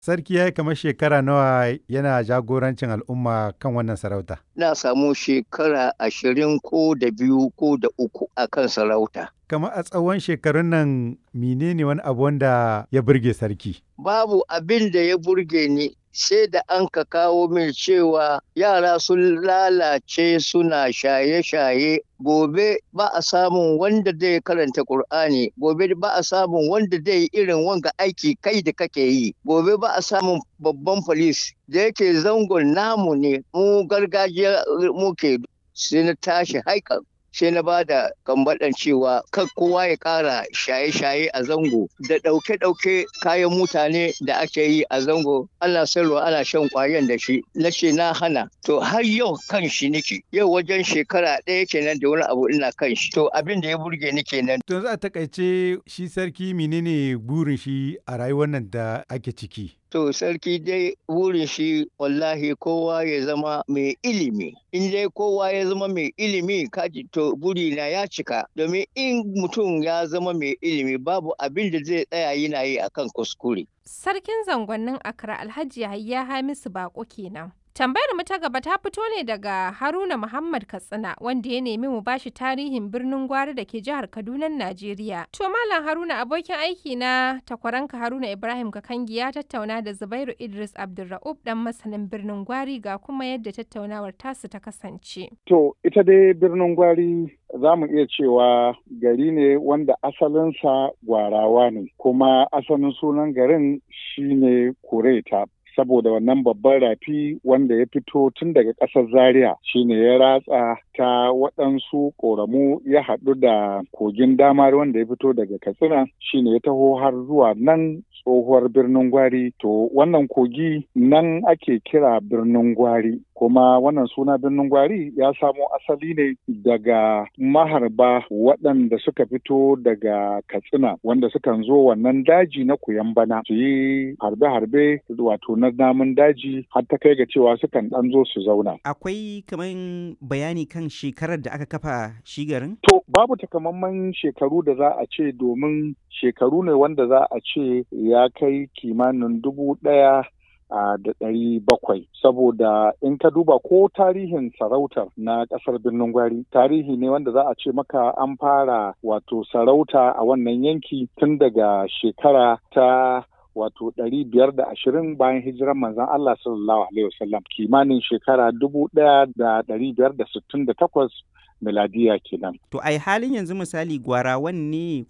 Sarki ya yi kamar shekara nawa yana jagorancin al'umma kan wannan sarauta? Na samu shekara ashirin ko da biyu ko da uku a kan sarauta. Kamar a tsawon shekarun nan menene wani abu wanda ya burge sarki? Babu abin da ya burge ni sai da an ka kawo min cewa yara sun lalace suna shaye-shaye gobe ba a samun wanda zai karanta Kur'ani gobe ba a samun wanda zai irin wanga aiki kai da kake yi gobe ba a samun babban polis da yake zangon namu ne mu gargajiya muke sai na tashi haikan sai na ba da kambaɗan cewa kan kowa ya ƙara shaye-shaye a zango da ɗauke-ɗauke kayan mutane da ake yi a zango ana sayarwa ana shan ƙwayan da shi na ce na hana to har yau kan shi nake yau wajen shekara ɗaya kenan da wani abu ina kan shi to abin da ya burge ni kenan. To za a takaice shi sarki menene burin shi a rayuwar nan da ake ciki? To sarki dai wurin shi wallahi kowa ya zama mai ilimi. In dai kowa ya zama mai ilimi kaji to burina ya cika. Domin in mutum ya zama mai ilimi babu abin da zai tsaya yana yi akan kuskure. Sarkin zangonnin Accra Alhaji Yahaya Hamisu Bako kenan. Tambayar mu ta gaba ta fito ne daga Haruna Muhammad Katsina wanda ya nemi mu bashi tarihin birnin Gwari da ke jihar Kaduna, Najeriya. To Malam Haruna abokin aiki na takwaranka Haruna Ibrahim Kakangi ya tattauna da Zubairu Idris Abdulra'ub dan masanin birnin Gwari ga kuma yadda tattaunawar tasu ta kasance. To ita dai birnin Gwari za mu iya cewa gari ne wanda asalinsa gwarawa ne kuma asalin sunan garin shine Kureta. saboda wannan babban rafi wanda ya fito tun daga ƙasar zaria shine ya ratsa ta waɗansu ƙoramu ya haɗu da kogin damar wanda ya fito daga katsina shine ya taho har zuwa nan tsohuwar birnin gwari to wannan kogi nan ake kira birnin gwari kuma wannan suna birnin gwari ya samo asali ne daga maharba waɗanda suka fito daga katsina wanda sukan zo wannan daji na bana su yi harbe-harbe wato na namun daji har ta kai ga cewa sukan ɗan zo su zauna. Akwai kaman bayani kan shekarar da aka kafa shi garin? To babu takamaiman shekaru da za a ce domin shekaru ne wanda za a ce ya kai kimanin dubu ɗaya Uh, da ɗari bakwai saboda in ka duba ko tarihin sarautar na ƙasar birnin gwari tarihi ne wanda za a ce maka an fara wato sarauta a wannan yanki tun daga shekara ta wato ɗari biyar da ashirin bayan hijiran manzon Allah sallallahu alaihi wasallam kimanin shekara dubu ɗaya da ɗari biyar da sittin da takwas miladiya kenan. To ai halin yanzu misali gwarawan ne